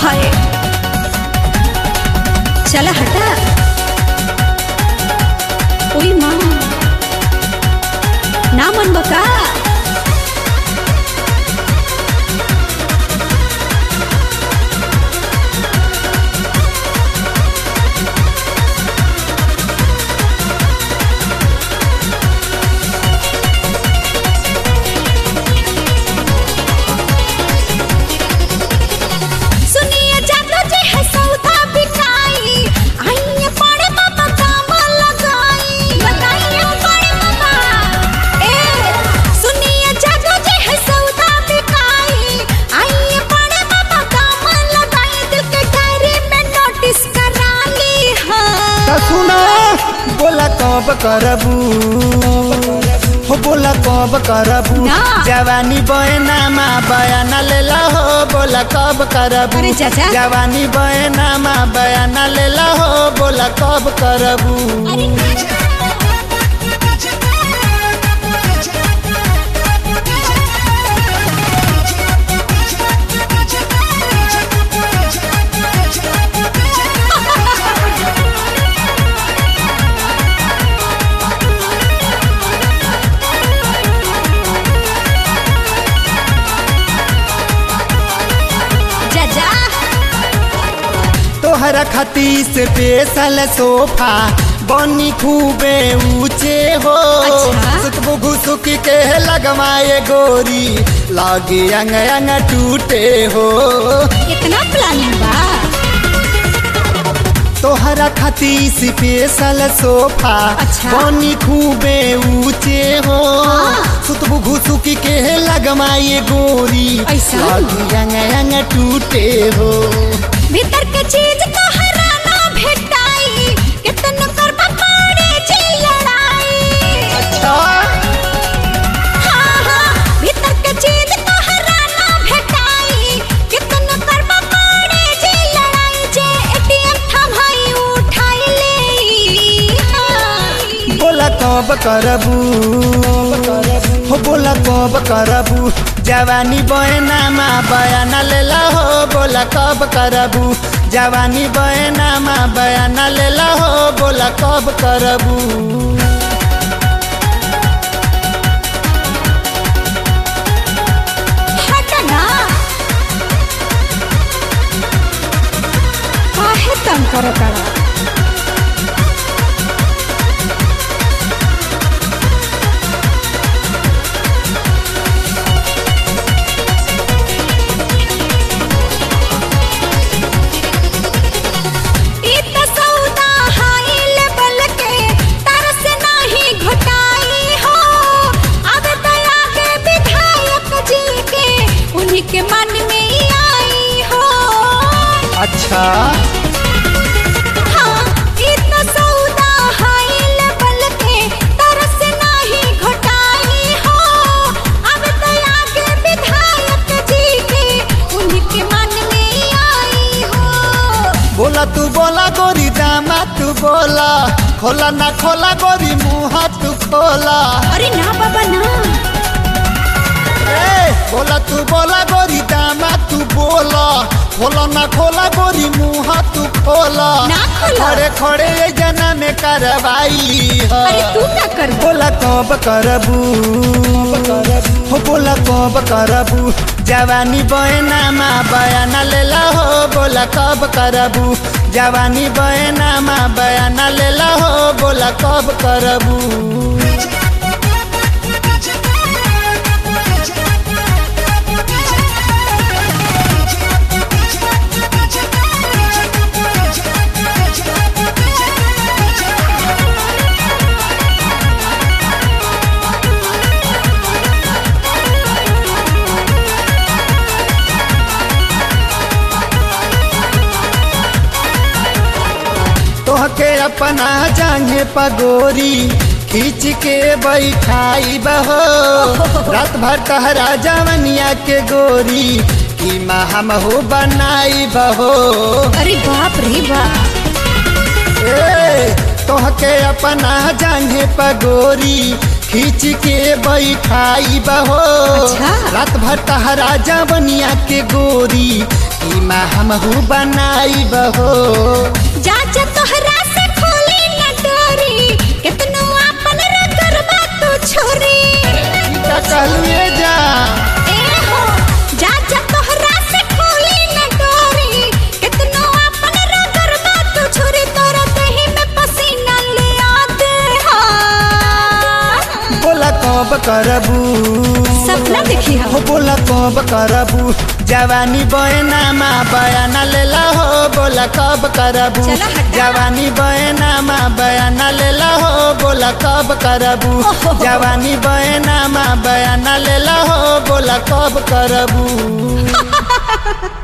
हाय चला हटा ओई माँ ना मन बका सुनिए जादू जी है सौदा बिकाई आइए पड़े बाबा काम लगाई बताइए पड़े बाबा ए सुनिए जादू जी है सौदा बिकाई आइए पड़े बाबा काम लगाई दिल के डायरी में नोटिस करा ली त है सुना बोला कब करबू हो बोला कब करबू ना। जवानी बहनामा बयाना लेला हो बोला कब करबू अरे चाचा। जवानी बहनामा बयाना लेला हो बोला कब करबू अरे जा जा तोहरा खाती से पेशल सोफा बनी खूबे ऊंचे हो अच्छा। सुतबु घुसुक के लगवाए गोरी लागे अंग अंग टूटे हो इतना प्लानिंग बा तोहरा खाती स्पेशल सोफा अच्छा। बनी खूबे ऊंचे हो हाँ। सुतबु घुसुक के लगवाए गोरी ऐसा? लागे अंग अंग टूटे हो भीतर के चीज तो हराना भेटाई कितन करबा पड़े जी लड़ाई अच्छा हाँ हाँ भीतर के चीज तो हराना भेटाई कितन करबा पड़े जी लड़ाई जे एटीएम थमाई उठाई ले हाँ। बोला कब करबू हो बोला कब करबू जवानी बहनामा बयाना लेला हो बोला कब करबू जवानी बहनामा बयाना लेला हो बोला कब करबू हट ना काहे तंग करो करा ई त सौदा हाई लेवल के तरस नाही घटाई हो अब दया के विधायक जी के उन्हीं के मन में ही आई हो अच्छा हाँ ई त सौदा हाई लेवल के तरस नाही घटाई हो अब दया के विधायक जी के उन्हीं के मन में ही आई हो बोला तू बोला गोरी दामा तू बोला खोला ना खोला गोरी मुँह तू खोला अरे ना बाबा ना ए, बोला तू बोला गोरी दामा तू बोला खोला ना खोला गोरी मुँह तू खोला ना खोला। खड़े खड़े ये जना में करवाई है। अरे तू क्या कर बोला कब करबू हो बोला कब करबू जवानी बहनामा बयाना लेला हो बोला कब करबू जवानी बहनामा बयाना लेला हो बोला कब करबू तोहके अपना जांघे पगोरी खींच के बैठाई बहो रात भर तहरा जवनिया के गोरी की हम हो बनाई बहो अरे बाप रे बाप ए, तोहके अपना जांघे पगोरी खींच के बैठाई बहो अच्छा। रात भर तहरा जवनिया के गोरी सीमा हमहू बनाई बहो जा जा तोहरा से खोली न डोरी कितनो आपन रगरबा तू छोरी का कहलुए जा ए हो जा जा तोहरा से खोली न डोरी कितनो आपन रगरबा तू छोरी तोरा देहि में पसीना ले आते हा बोला कब करबू सपना देखी हो बोला कब करबू जवानी बहनामा बयाना लेला हो बोला कब करबू चलो हटा। जवानी बहनामा बयाना लेला हो बोला कब करबू ओहो। जवानी बहनामा बयाना लेला हो बोला कब करबू